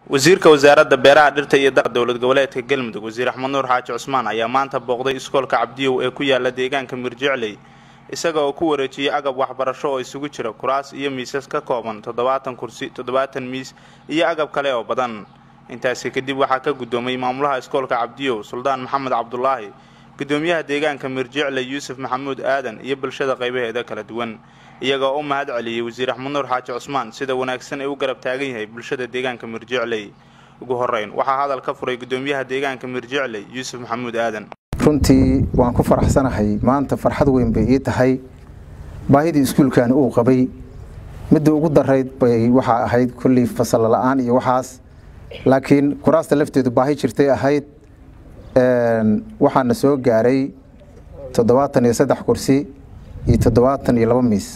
wasiirka wasaaradda beeraha dhirta iyo da dowlad goboleedka galmudug wasiir axmed nuur xaaji cusmaan ayaa maanta booqday iskoolka cabdiyow ee ku yaala deegaanka mirjicley isaga oo ku wareejiyey agab waxbarasho oo isugu jira kuraas iyo miisas ka kooban toddobaatan kursi toddobaatan miis iyo agab kale oo badan intaasi kadib waxaa ka guddoomay maamulaha iskoolka cabdiyow suldaan maxamed cabdulaahi gudoomiyaha deegaanka mirjicley yuusuf maxamuud aadan iyo bulshada qaybaheeda kala duwan iyagoo u mahad celiyey wasiir axmed nuur xaaji cusmaan sida wanaagsan ee u garab taagan yahay bulshada deegaanka mirjicley ugu horeyn waxaa hadal ka furay gudoomiyaha deegaanka mirjicley yuusuf maxamuud aadan runtii waan ku faraxsanahay maanta farxad weyn bay ii tahay baahidii iskuulkani uu qabay midda ugu darayd bay waxaa ahayd kullii fasal la-aan iyo waxaas laakiin kuraasta lafteedu baahi jirtay ahayd waxaana soo gaaray toddobaatan iyo saddex kursi iyo toddobaatan iyo laba miis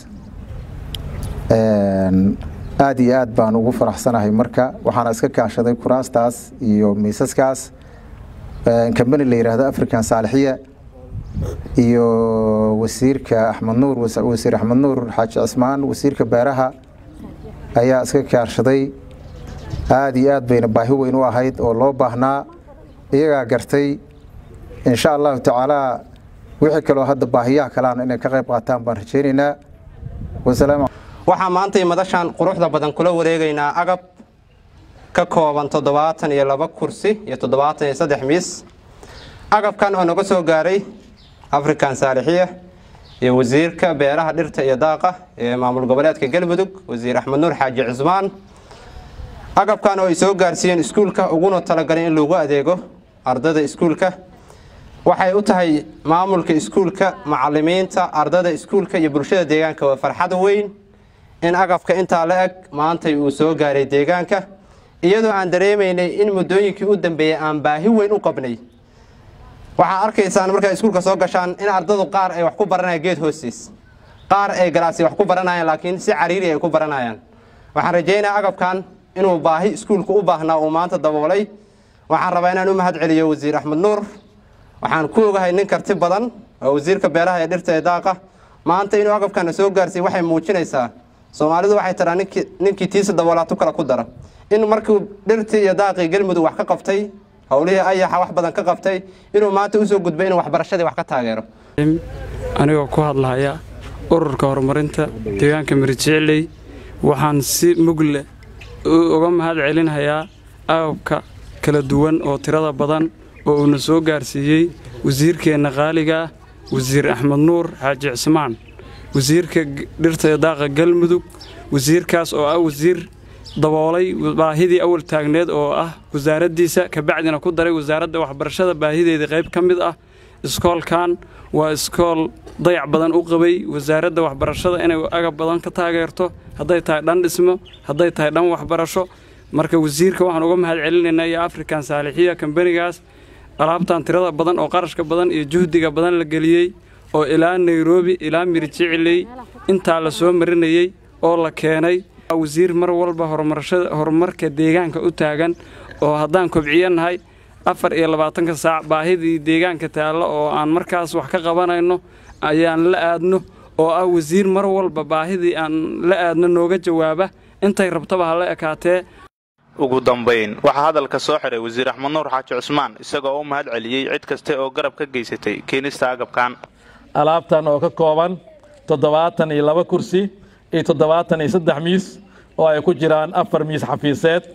aada iyo aad baan ugu faraxsanahay marka waxaana iska kaashaday kuraastaas iyo miisaskaas kambani la yidhaahdo african saalixiya iyo wasiirka axmed nuur wasiir axmed nuur xaaji cismaan wasiirka beeraha ayaa iska kaashaday aada iyo aad bayna baahi weyn u ahayd oo loo baahnaa iyagaa gartay insha allahu tacaalaa wixii kaloo hadda baahiyaha kaleana inay ka qayb qaataan baan rajaynaynaa waxaa maantay madashan quruxda badan kula wareegaynaa agab ka kooban toddobaatan iyo laba kursi iyo toddobaatan iyo saddex miis agabkan oo naga soo gaaray african saalixiya iyo wasiirka beeraha dhirta iyo daaqa ee maamul goboleedka galmudug wasiir axmed nuur xaaji cismaan agabkan oo ay soo gaarsiiyeen iskuulka uguna talagalay in lagu adeego ardada iskuulka waxay u tahay maamulka iskuulka macalimiinta ardada iskuulka iyo bulshada deegaanka waa farxad weyn in agabka intaa la eg maantay uu soo gaaray deegaanka iyadoo aan dareemaynay in muddooyinkii u dambeeyey aan baahi weyn u qabnay waxaa arkaysaan markaa iskuulka soo gashaan in ardadu qaar ay wax ku baranayaan geed hoostiis qaar ay galaasi wax ku baranayaan laakiin si cariiri ay ku baranayaan waxaan rajaynayaa agabkan inuu baahi iskuulka u baahnaa uu maanta daboolay waxaan rabaa inaan u mahad celiyo wasiir axmed nuur waxaan ku ogahay nin karti badan oo wasiirka beeraha ee dhirta ee daaqa maanta inuu agabkana soo gaarsiiy waxay muujinaysaa soomaalidu waxay taraa ninkii tiisa daboolaatu kale ku dara in markuu dhirtii iyo daaqii galmudug wax ka qabtay howlihii ayaxa wax badan ka qabtay inuu maanta usoo gudbay inuu waxbarashadii wax ka taageero anigoo ku hadlahaya ururka horumarinta deegaanka mirjicley waxaan si mugle uga mahad celinhayaa agabka kala duwan oo tirada badan oo uuna soo gaarsiiyey wasiirkeenna qaaligaah wasiir axmed nuur xaaji cismaan wasiirka dhirta ee daaqa galmudug wasiirkaas oo ah wasiir daboolay baahidii awal taagneed oo ah wasaaraddiisa kabacdina ku daray wasaaradda waxbarashada baahideedii qayb ka mid ah iskoolkan waa iskool dayac badan u qabay wasaaradda waxbarashada inay agab badan ka taageerto hadday tahay dhan dhismo hadday tahay dhan waxbarasho marka wasiirka waxaan uga mahad celinaynaa iyo african saalixiya kambanigaas alaabtan tirada badan oo qarashka badan iyo juhdiga badan la geliyey oo ilaa nairobi ilaa mirjicley intaa la soo marinayey oo la keenay wasiir mar walba horumarka deegaanka u taagan oo haddaan kobciyannahay afar iyo labaatanka saac baahidii deegaanka taallo oo aan markaas wax ka qabanayno ayaan la aadno oo ah wasiir mar walba baahidii aan la aadno nooga jawaaba intay rabtaba ha la ekaatee ugu dambayn waxaa hadalka soo xiray wasiir axmed nuur xaaji cusmaan isagoo u mahad celiyey cid kaste oo garab ka geysatay keenista agabkan alaabtan oo ka kooban toddobaatan iyo laba kursi iyo toddobaatan iyo saddex miis oo ay ku jiraan afar miis xafiiseed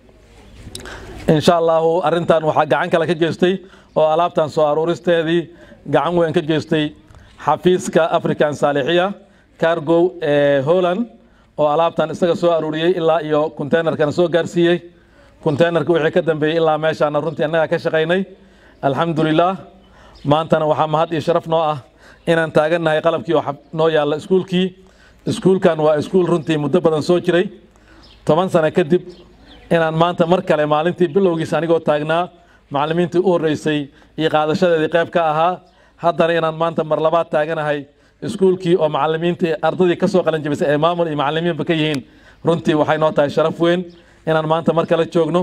insha allaahu arrintan waxaa gacan kale ka geystay oo alaabtan soo aruuristeedii gacan weyn ka geystay xafiiska african saalixiya cargow ee holland oo alaabtan isaga soo aruuriyey ilaa iyo containerkana soo gaarsiiyey containerka wixii ka dambeeyey ilaa meeshaana runtii annagaa ka shaqaynay alxamdulilaah maantana waxaa mahad iyo sharaf noo ah inaan taagannahay qalabkii oo noo yaalla iskuulkii iskuulkan waa iskuul runtii muddo badan soo jiray toban sano kadib inaan maanta mar kale maalintii bilowgiisa anigoo taagnaa macallimiintii u horreysay iyo qaadashadeedii qayb ka ahaa haddana inaan maanta mar labaad taaganahay iskuulkii oo macallimiintii ardadii ka soo qalanjabisay ee maamul iyo macallimiinba ka yihiin runtii waxay noo tahay sharaf weyn inaan maanta mar kale joogno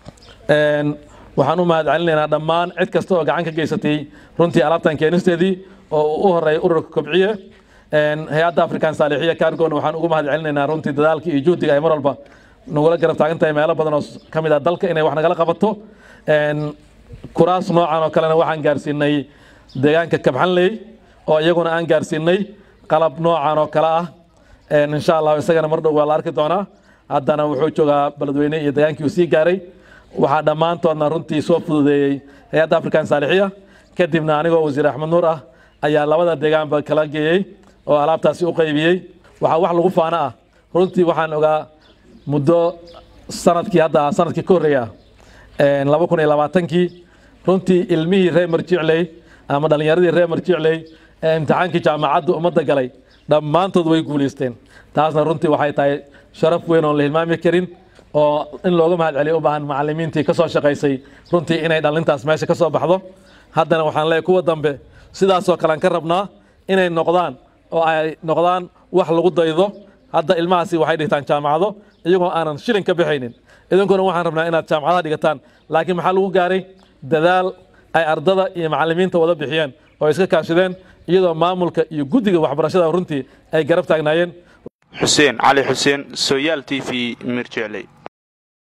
waxaan u mahad celinaynaa dhammaan cid kasta oo gacan ka geysatay runtii alaabtan keenisteedii oo uu u horeeya ururka kobciye hay-adda african saalixiya cargona waxaan ugu mahad celinaynaa runtii dadaalkii iyo juhdiga ay mar walba nagula garab taagan tahay meelo badan oo ka mid ah dalka inay wax nagala qabato kuraas noocan oo kalena waxaan gaarsiinay deegaanka kabxanley oo iyaguna aan gaarsiinay qalab noocan oo kale ah insha allah isagana mar dhow waa la arki doonaa haddana wuxuu joogaa beledweyne iyo degaankii uu sii gaaray waxaa dhammaantoodna runtii soo fududeeyey hay-adda african saalixiya kadibna anigoo wasiir axmed nuur ah ayaa labada deegaanba kala geeyey oo alaabtaasi u qaybiyey waxaa wax lagu faano ah runtii waxaan ogaa muddo sanadkii hadda sanadkii ka horreeya laba kun iyo labaatankii runtii ilmihii reer marjicley ama dhallinyaradii reer marjicley ee imtixaankii jaamacadda ummadda galay dhammaantood way guulaysteen taasna runtii waxay tahay sharaf weyn oon la hilmaami karin oo in looga mahad celiyo u baahan macallimiintii ka soo shaqaysay runtii inay dhallintaas meesha ka soo baxdo haddana waxaan leeyahay kuwa dambe sidaasoo kalean ka rabnaa inay noqdaan oo ay noqdaan wax lagu daydo hadda ilmahaasi waxay dhigtaan jaamacado iyagoo aanan shilin ka bixaynin idinkuna waxaan rabnaa inaad jaamacadaha dhigataan laakiin maxaa lagu gaaray dadaal ay ardada iyo macallimiinta wada bixiyeen oo iska kaashadeen iyadoo maamulka iyo guddiga waxbarashada runtii ay garab taagnaayeen xuseen cali xuseen soyaal t v mirjecley